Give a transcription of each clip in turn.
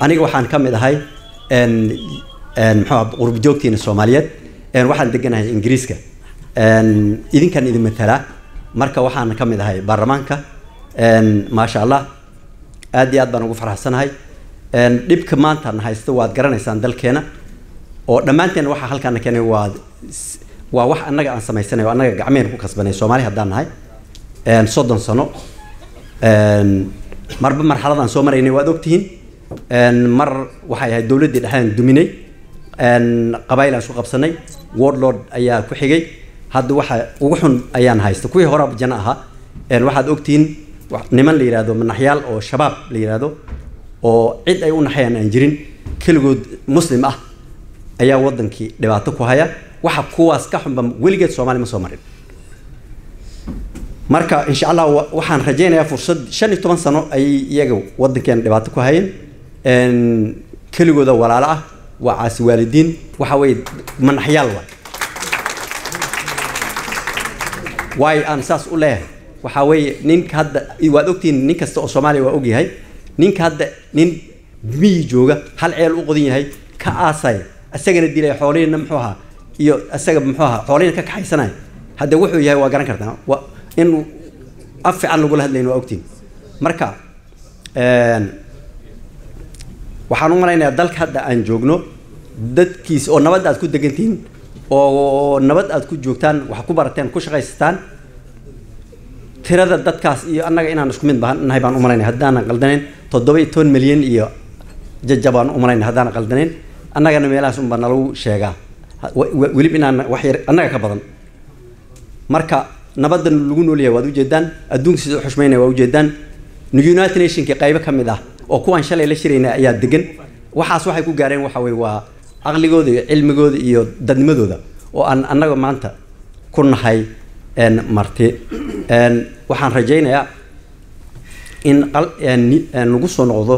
aniga waxaan ka mid ahay muxuu qurbijoogtiina soomaaliyeed waxaan deganahay ingiriiska idinkan idin matalaa marka waxaan ka mid ahay baarlamaanka maasha allah aad iyo aad baan ugu faraxsanahay dhibka maanta na haysta waad garanaysaan dalkeena oo dhammaanteen waxa halkaana keenay waa waa wax annaga aan samaysanay oo annaga gacmeen ku kasbanay soomaali haddaan nahay soddon sano marba marxaladaan soo maraynay waad ogtihiin mar waxay ahayd dowladdii dhexdaan duminay qabaayil aan isku qabsanay wordlord ayaa ku xigay hadda waxa ugu xun ayaan haysta kuwii hore jana ahaa waxaad ogtihiin niman la yidhahdo manaxyaal oo shabaab la yidhahdo oo cid ay u naxayaan aan jirin keligood muslim ah ayaa wadankii dhibaato ku haya waxa kuwaas ka xunba weligeed soomaali ma soo marin marka insha allah waxaan rajaynayaa fursad shan iyo toban sano ayay iyaga wadankeena dhibaato ku hayeen keligooda walaalo ah waa caasi waalidiin waxa weeye manaxyaal waay waayo aan saas u leeyahay waxaa weeye ninka hadda waad ogtihiin nin kasta oo soomaaliya waa ogyahay ninka hadda nin miyi jooga hal ceel u qodan yahay ka aasaya isagana dilaya xoolihiina muxuu ahaa iyo isaga muxuu ahaa xoolihiina ka kaxaysanaya hadda wuxuu yahay waa garan kartaa wa in af fiican lagula hadlayn waa ogtihiin marka waxaan u malaynayaa dalka hadda aan joogno dadkiis oo nabad aad ku degantihiin oo nabad aad ku joogtaan wax ku barateen ku shaqaysataan tirada dadkaas iyo annaga inaan isku mid nahay baan u malaynaya haddaanan qaldanayn toddoba iyo toban milyan iyo jaja baan u malaynaya haddaanan qaldanayn annagana meelahaas unbaa nalagu sheegaa welib inaan wax yar annaga ka badan marka nabadan lagu noolyahay waad ujeedaan adduunka sida u xushmaynaya waa ujeedaan united nationka qaybo ka mid ah oo kuwaan shalay la shirayna ayaa degan waxaas waxay ku gaareen waxa weye waa caqligooda iyo cilmigooda iyo dadnimadooda oo aan annaga maanta ku nahay marti waxaan rajaynayaa in nagu soo noqdo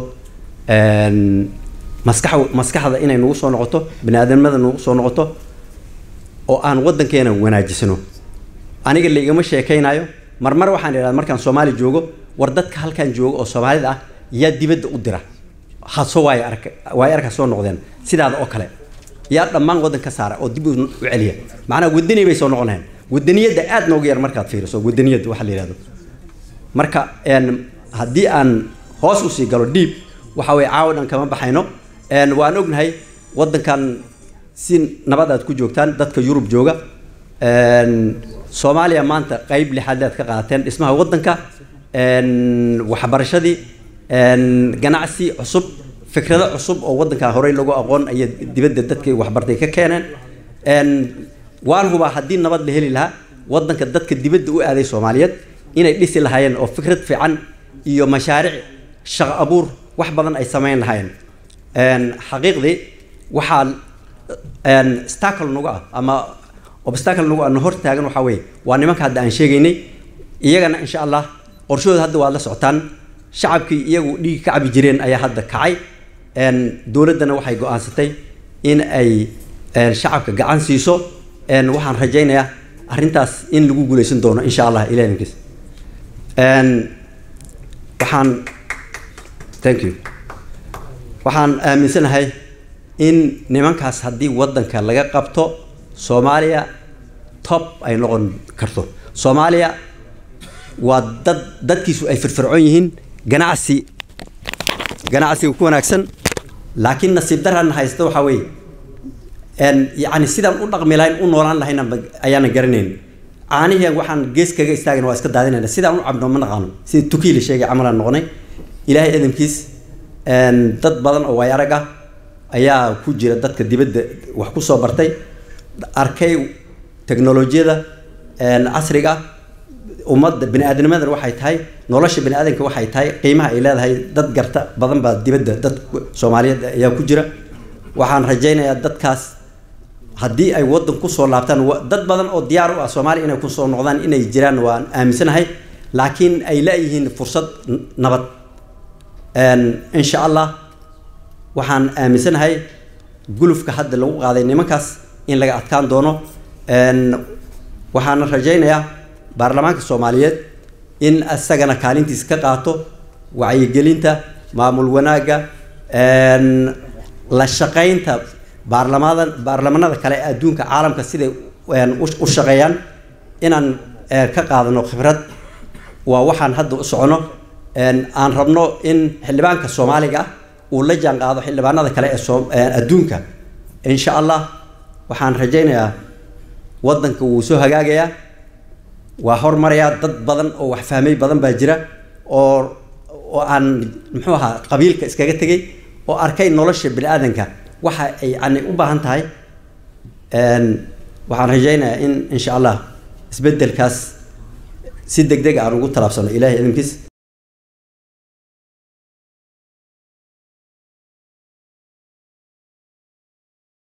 maskax maskaxda inay nagu soo noqoto bani aadamnimada nagu soo noqoto oo aan waddankeena wanaajisno aniga laigama sheekaynayo marmar waxaan idhahda markaan soomaali joogo war dadka halkaan jooga oo soomaalida ah yaa dibadda u dira haso waay ark waay arka soo noqdeen sidaada oo kale yaa dhammaan waddan ka saara oo dib u celiya macnaa wadani bay soo noqonayaan wadaniyadda aad nooga yar markaad fiiriso wadaniyadda waxa la yihahdo marka haddii aan hoos usii galo dhiib waxa weye caawa dhan kama baxayno waan ognahay waddankan si nabad aad ku joogtaan dadka yurub jooga soomaaliya maanta qeyb lixaad aad ka qaadateen dhismaha waddanka waxbarashadii ganacsi cusub fikrado cusub oo waddanka horey lagu aqoon ayay dibadda dadkii waxbartay ka keeneen waan hubaa haddii nabad la heli lahaa waddanka dadka dibadda u aaday soomaaliyeed inay dhisi lahaayeen oo fikrad fiican iyo mashaariic shaqo abuur wax badan ay samayn lahaayeen xaqiiqdii waxaa stacle nagu ah ama obstacle nagu ah na hor taagan waxaa weeye waa nimanka hadda aan sheegaynay iyagana insha allah qorshahooda hadda waad la socotaan shacabkii iyagu dhiigi ka cabi jireen ayaa hadda kacay dowladdana waxay go-aansatay in ay shacabka gacan siiso waxaan rajaynayaa arrintaas in lagu guuleysan doono insha allah ilahinkiis waxaan thank you waxaan aaminsanahay in nimankaas haddii waddanka laga qabto soomaaliya top ay noqon karto soomaaliya waa dad dadkiisu ay firfircoon yihiin ganacsi ganacsiga ku wanaagsan laakiin nasiib darana haysta waxaa weeye yacni sidaan u dhaqmi lahayn u noolaan lahayna ayaana garanayn caanihii waxaan gees kaga istaagana waa iska daadinayna sidaan u cabno ma naqaano sida tukii la sheegay camalaan noqonay ilaahay adamkiis dad badan oo waay arag ah ayaa ku jira dadka dibadda wax ku soo bartay arkay teknolojiyada casriga ah ummadda bani aadamnimadan waxay tahay nolosha bani aadamka waxay tahay qiimaha ay leedahay dad garta badan baa dibadda dad soomaaliyeed ayaa ku jira waxaan rajaynayaa dadkaas haddii ay waddan kusoo laabtaan dad badan oo diyaar u ah soomaaliya inay kusoo noqdaan inay jiraan waan aaminsanahay laakiin ay la-yihiin fursad nabad insha allah waxaan aaminsanahay gulufka hadda lagu qaaday nimankaas in laga adkaan doono waxaana rajaynayaa baarlamaanka soomaaliyeed in isagana kaalintiisa ka qaato wacyigelinta maamul wanaagga la shaqaynta baarlamada baarlamanada kale ee adduunka caalamka siday u shaqeeyaan inaan ka qaadano khibrad waa waxaan hadda u socono aan rabno in xildhibaanka soomaaliga ah uu la jaan qaado xildhibaanada kale ee adduunka insha allah waxaan rajaynayaa waddanka wuu soo hagaagayaa waa hormarayaa dad badan oo wax fahmay badan baa jira oo oo aan muxuu ahaa qabiilka iskaga tegay oo arkay nolosha bini aadanka waxa ay yani u baahan tahay waxaan rajaynayaa in insha allah isbeddelkaas si deg deg aan ugu talaabsano ilahay idinkiis